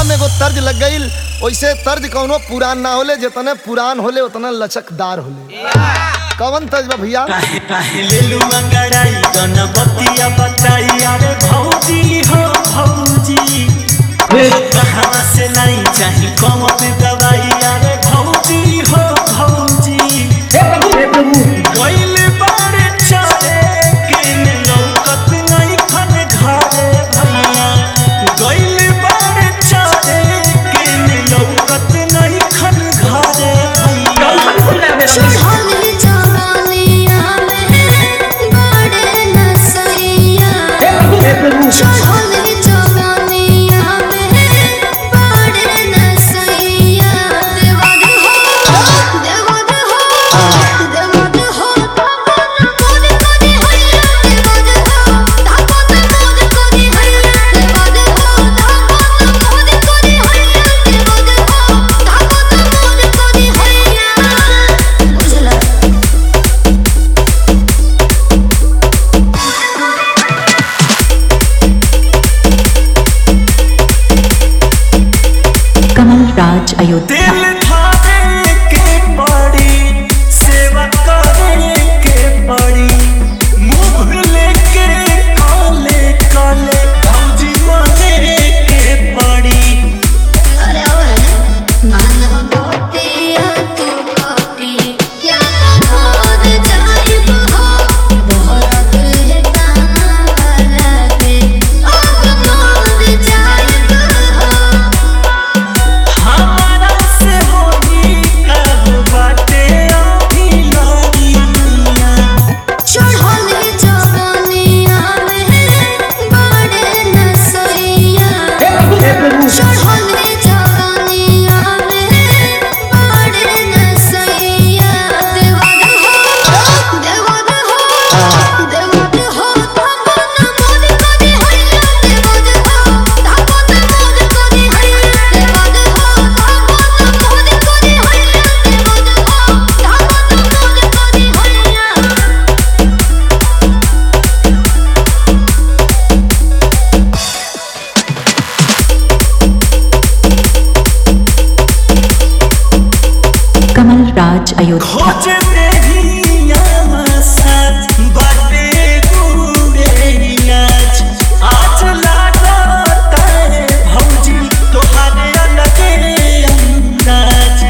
में एगो तर्ज लग गई वैसे तर्ज कौनो पुरान ना होले जितने पुरान होले उतना लचकदार होले कवन तर्ज बा भैया काहे काहे लेलू अंगड़ाई गणपतिया बताई अरे भौजी हो भौजी कहाँ से लाई चाही कौन दवाई अरे भौजी हो भौजी कोइल बारे चले के लौकत नहीं खन घरे भैया कोइल बारे चले के लौकत नहीं खन घरे भैया चढ़ल जवानिया में बड़े नसैया चढ़ल जवानिया में बड़े नसैया देवद हो देवद हो देवद हो धापन मोद करी हैया देवद हो धापन मोद करी हैया देवद हो धापन मोद करी हैया देवद हो धापन मोद करी हैया बुझला कमल राज अयोध्या दिल धारे के पड़ी सेवा करे के पड़ी मुंह लेके काले काले भौजी माने के पड़ी अरे ओए मानव मोतिया तू कॉपी क्या खोद जाइब हो दोहरत है काला के अब मोद जाइब हो हमारा से होई कब बाटे अभी लगी दुनिया चढ़ल जवानिया में बड़े नसैया चढ़ल जवानिया में बड़े नसैया देवद हो देवद हो देवद हो धापन मोद करी हैया देवद हो धापन मोद करी हैया देवद हो धापन मोद करी हैया देवद हो धापन मोद करी हैया कमल राज अयोध्या खोज देहिया साथ बाटे गुरे इलाज आज लागता है भौजी तोहारे अलगे अंदाज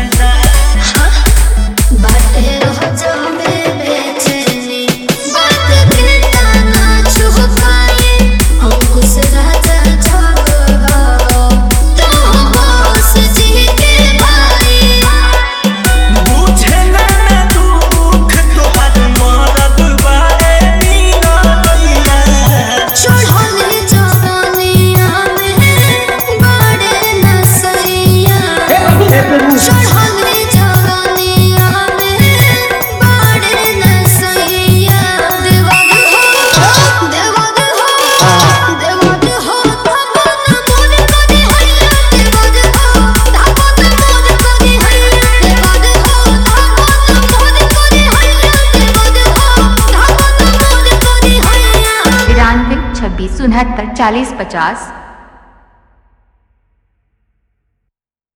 बाटे रोजो में बेचैनी बात के ताना छुप पाए अंकुश राजा छप हो तो बस जी के भाई बुझे ना ना दुख तोहार मरद बारे मीरा मीरा चढ़ल जवानिया में बड़े नसैया चढ़ल जवानिया में बड़े नसैया देवद हो देवद हो देवद हो धापन मोद करी हैया देवद हो धापन मोद करी हैया देवद हो धापन मोद करी हैया देवद हो धापन मोद करी हैया तिरानवे छब्बीस उनहत्तर चालीस पचास